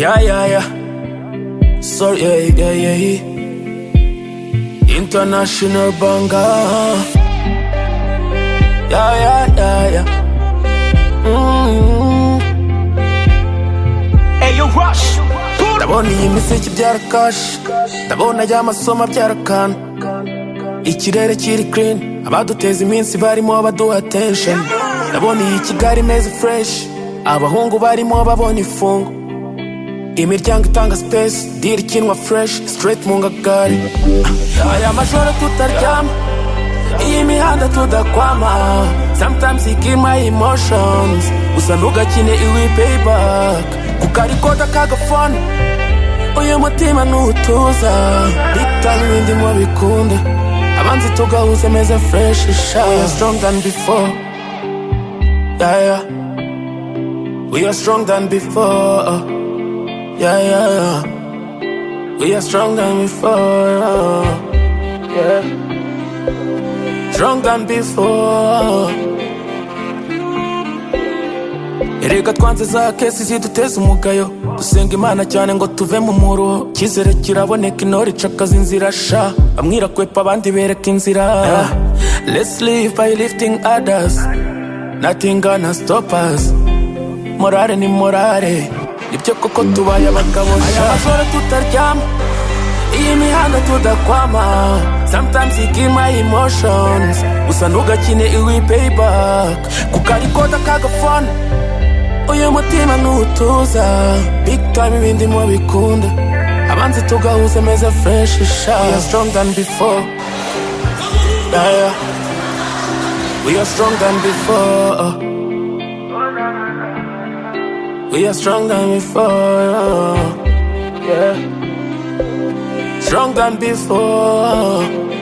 Yeah, yeah, yeah. Sorry, yeah, yeah, yeah, yeah. International banger. Yeah, yeah, yeah, yeah. Mm. Hey, yo, Rush. ndabona iyi miseke ibyara kashi ndabona ajya amasomo abyara akana ikirere kiri kirini abaduteza iminsi barimo baduha attention ndabona iyi kigali imeze fureshi abahungu barimo babonye ifungo imiryango itanga sipesi diri ikinwa fureshi sitireti mu ngagari aya majoro tutaryama iyi mihanda tudakwama sometimes ikiri my emotions gusa ntugakine iwi payback kuko ariko kagafone uyu mutima ntutuza bitanu ibindi mu bikunda abanzi tugahuze meza fureshi sha we are strong than before yeah, yeah. we are strong than before yeah, yeah, yeah. we are strong than before yeah. strong than before Erega twanze za kesi ziduteza umugayo dusenga imana cyane ngo tuve mu muro icyizere kiraboneka intore icakaza inzira sha bamwe irakwepa abandi bereka inzira let's live by lifting others nothing gonna stop us morale ni morale nibyo koko tubaye abagabo sha aya majoro tutaryama iyi mihanda tudakwama sometimes ikiri my emotions gusa ntugakine iwi payback kuko ariko kagafone uyu mutima ntutuza big time ibindi mu bikunda abanzi tugahuza meza fresh sha we are strong than before yeah, yeah. we are strong than before we are strong than before yeah. strong than before